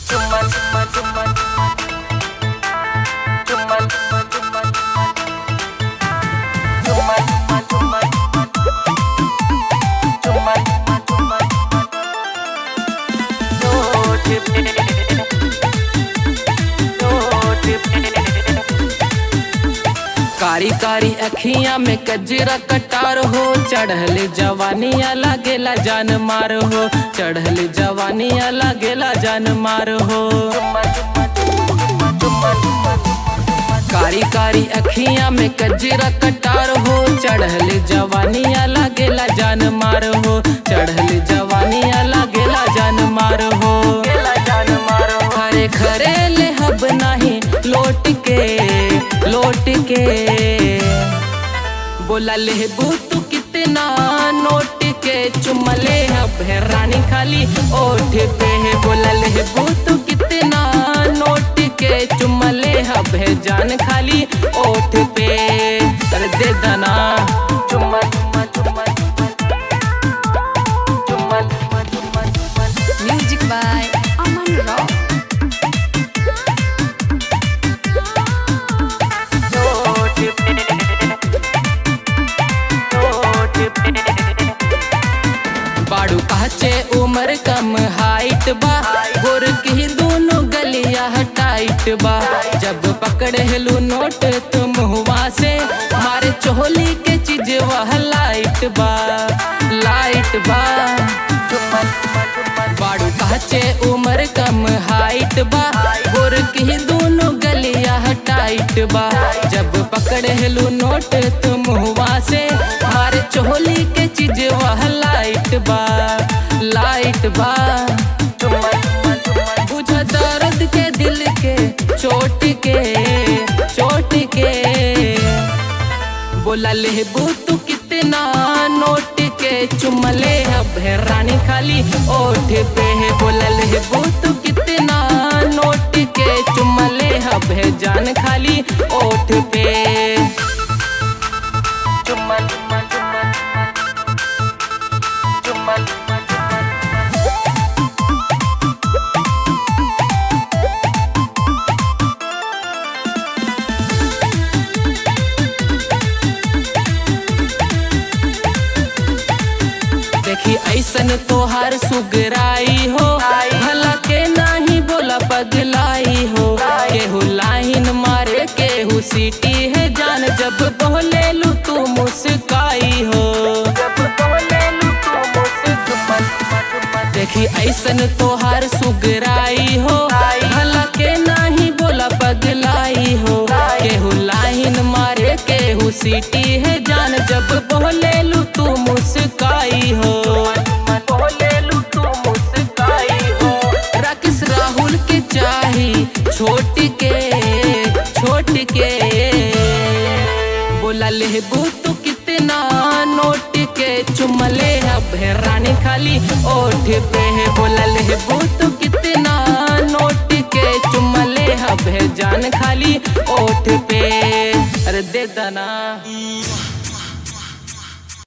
Chuma, chuma, chuma, chuma, chuma, chuma, chuma, chuma, chuma, chuma, Note पे, note पे। कारी कारी अखियां में कजरा कटार हो चढ़ल जवानिया लागेला जान मार हो चढ़ल जवानिया लागेला जान मार हो कारी कारी अखियां में कजरा कटार हो चढ़ल जवानिया लागेला जान मार हो चढ़ल जवानिया लागेला जान मार हो गेला जान मारो खरे खरे ले हब नहीं लौट के लौट के बोला ले तू कितना नोट के चुमले हब है रानी खाली ओठ पे है बोला ले तू कितना नोट के चुमले हब है जान खाली ओठ पे कर दे दना चुम्मा चुम्मा चुम्मा चुम्मा चुम्मा चुम्मा चुम्मा Music by Aman Rao. Note पे नोट पे बाड़ू काचे उम्र कम हाइट बा गोर की दोनों गलिया टाइट बा जब पकड़ हेलू नोट तुम हुआ से मारे चोली के चीज वह लाइट बा लाइट बा चुम्मा चुम्मा चुम्मा बाड़ू काचे उम्र कम हाइट बा गोर की दोनों गलिया टाइट बा जब पकड़ हेलू नोट तुम हुआ से मारे चोली के चीज वह लाइट बा लाइट बा चुम्मा चुम्मा चुम्मा बुझ दर्द के दिल के चोट के चोट के बोला ले तू कितना नोट के चुमले अब है रानी खाली ओठ पे है बोला ले तू कितना नोट के चुमले अब है जान खाली ओठ पे चुम्मा चुम्मा चुम्मा चुम्मा चुम्मा चुम्मा देखी ऐसन तोहार सुगराई हो भला के नाही बोला पगलाई हो केहू लाइन मारे केहू सीटी है जान जब बोले लू तू मुस्काई हो जब बोले लू तू मुझसे चुम्मा चुम्मा चुम्मा देखी ऐसन तोहार सुगराई हो भला के नाही बोला पगलाई हो केहू लाइन मारे केहू सीटी है जान जब बोले लू तू मुस्काई हो बोले लू तू मुस्काई हो राकेश राहुल के चाही छोट के छोट के बोला ले तू कितना नोट के चुमले अब है रानी खाली ओठ पे है बोला ले तू कितना नोट के चुमले अब है जान खाली ओठ पे अरे दे दना